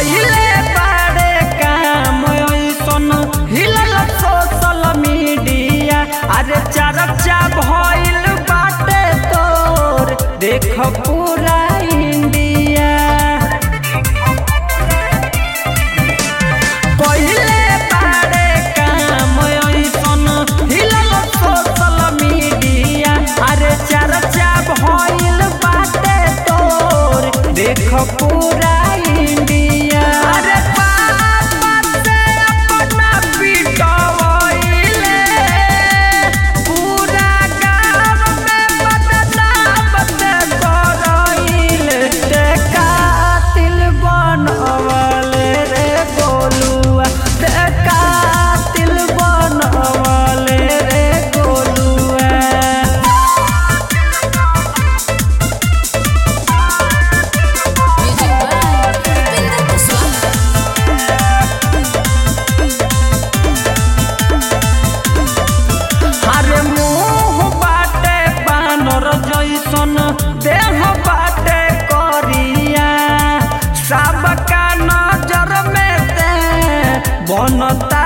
कइले बारे काम ऐसन हिलल सोशल मीडिया अरे चर्चा भइल बाटे तोर देख पूरा इंडिया कइले बारे काम ऐसन हिलल सोशल मीडिया अरे चर्चा भइल बाटे तोर देख पूरा इंडिया अरे पापा से अपना पिटवइले पूरा गाँव में बदनाम ते करइले ते कातिल बनवले रे गोलुआ ते कातिल बनवले रे गोलुआ Music by Upinder Kuswaha. अरे मुंह बाटे बानर जैसन देह बाटे करिया सबका नजर में ते बनता